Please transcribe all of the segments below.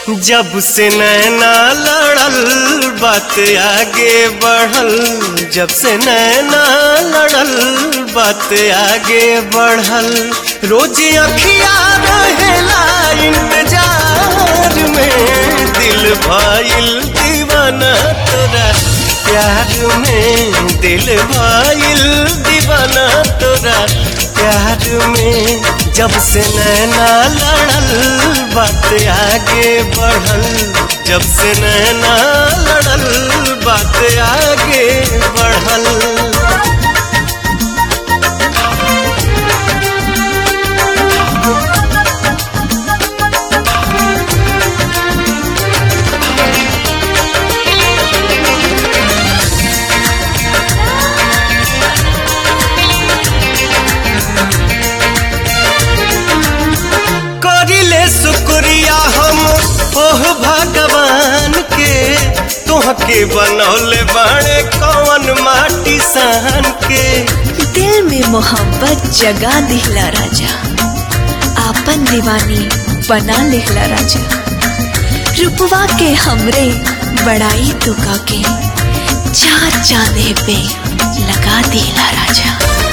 जब से नैना लड़ल बात आगे बढ़ल जब से नैना लड़ल बात आगे बढ़ल रोज अखिया रहेला इंतजार में दिल भाईल दीवाना तोरा प्यार में दिल भाईल दीवाना तोरा प्यार में जब से नैना लड़ल बात आगे बढ़ल जब से नैना लड़ल बात आगे बढ़ल करिले शुक्रिया हम ओह भगवान के तोहके बनौले बाड़े कौन माटी सान के दिल में मोहब्बत जगा दिहला राजा आपन दीवानी बना लिहला राजा रुपवा के हमरे बड़ाई तुका के चार चांदे पे लगा दिला राजा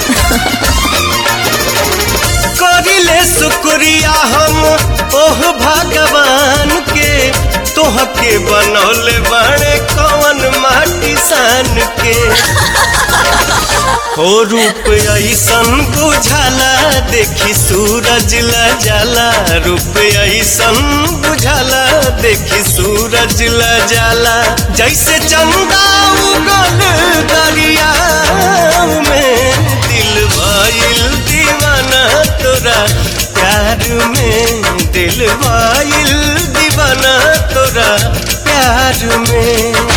करिले शुक्रिया हम ओह भगवान के तोहके बनौले बाड़े कौन माटी सान के हो रूप ऐसन बुझाला देखी सूरज ल जाला रूप ऐसन बुझाला देखी सूरज ल जाला जैसे चंदा उगल दरिया में दिल भइल दीवाना तोरा प्यार में दिल भइल दीवाना तोरा प्यार में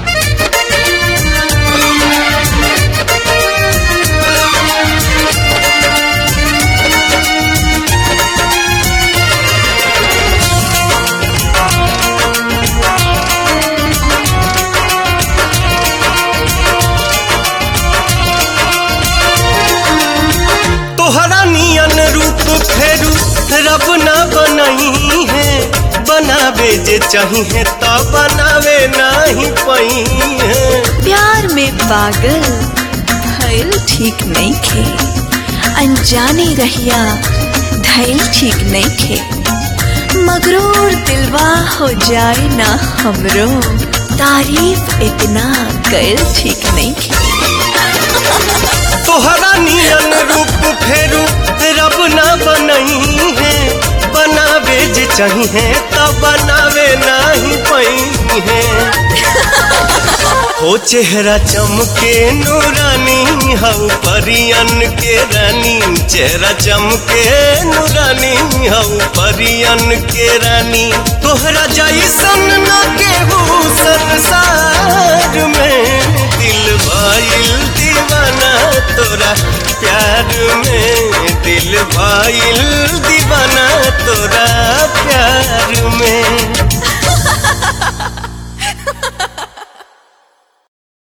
तोहरा नियन रूप फेरू रब ना बनही है बनावे जे चाहिए तो बनावे नहीं पही है प्यार में पागल भइल ठीक नहीं खे अनजाने रहिया धैल ठीक नहीं खे मगरूर दिलवा हो जाए ना हमरो तारीफ इतना कैल ठीक नहीं खे तोहरा नियन रूप फेरू रब ना बनही है बनावे जे चाहिए तो बनावे नहीं पही है हो चेहरा चमके नूरानी हऊ परियन के रानी चेहरा चमके नूरानी हऊ परियन के रानी तोहरा जैसन न केहू संसार में दिल भइल दीवाना तोरा प्यार में दिल भइल दीवाना तोरा प्यार में